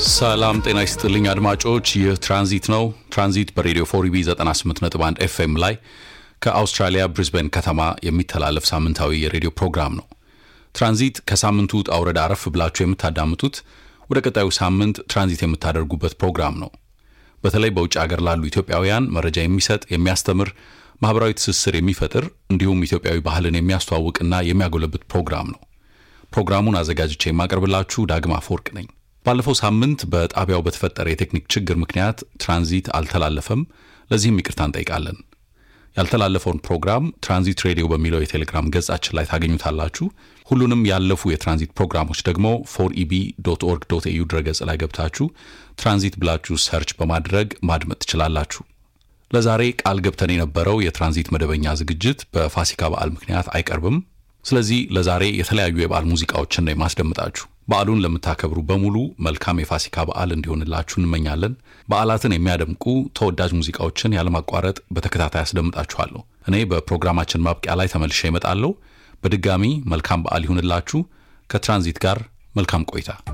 ሰላም ጤና ይስጥልኝ አድማጮች፣ ይህ ትራንዚት ነው። ትራንዚት በሬዲዮ ፎሪቢ 98.1 ኤፍኤም ላይ ከአውስትራሊያ ብሪዝበን ከተማ የሚተላለፍ ሳምንታዊ የሬዲዮ ፕሮግራም ነው። ትራንዚት ከሳምንቱ ውጣ ውረድ አረፍ ብላችሁ የምታዳምጡት ወደ ቀጣዩ ሳምንት ትራንዚት የምታደርጉበት ፕሮግራም ነው። በተለይ በውጭ ሀገር ላሉ ኢትዮጵያውያን መረጃ የሚሰጥ የሚያስተምር፣ ማህበራዊ ትስስር የሚፈጥር እንዲሁም ኢትዮጵያዊ ባህልን የሚያስተዋውቅና የሚያጎለብት ፕሮግራም ነው። ፕሮግራሙን አዘጋጅቼ የማቀርብላችሁ ዳግማ አፈወርቅ ነኝ። ባለፈው ሳምንት በጣቢያው በተፈጠረ የቴክኒክ ችግር ምክንያት ትራንዚት አልተላለፈም። ለዚህም ይቅርታ እንጠይቃለን። ያልተላለፈውን ፕሮግራም ትራንዚት ሬዲዮ በሚለው የቴሌግራም ገጻችን ላይ ታገኙታላችሁ። ሁሉንም ያለፉ የትራንዚት ፕሮግራሞች ደግሞ ፎር ኢቢ ዶት ኦርግ ዶት ኤዩ ድረገጽ ላይ ገብታችሁ ትራንዚት ብላችሁ ሰርች በማድረግ ማድመጥ ትችላላችሁ። ለዛሬ ቃል ገብተን የነበረው የትራንዚት መደበኛ ዝግጅት በፋሲካ በዓል ምክንያት አይቀርብም። ስለዚህ ለዛሬ የተለያዩ የበዓል ሙዚቃዎችን ነው የማስደምጣችሁ። በዓሉን ለምታከብሩ በሙሉ መልካም የፋሲካ በዓል እንዲሆንላችሁ እንመኛለን። በዓላትን የሚያደምቁ ተወዳጅ ሙዚቃዎችን ያለማቋረጥ በተከታታይ አስደምጣችኋለሁ። እኔ በፕሮግራማችን ማብቂያ ላይ ተመልሼ እመጣለሁ። በድጋሚ መልካም በዓል ይሁንላችሁ። ከትራንዚት ጋር መልካም ቆይታ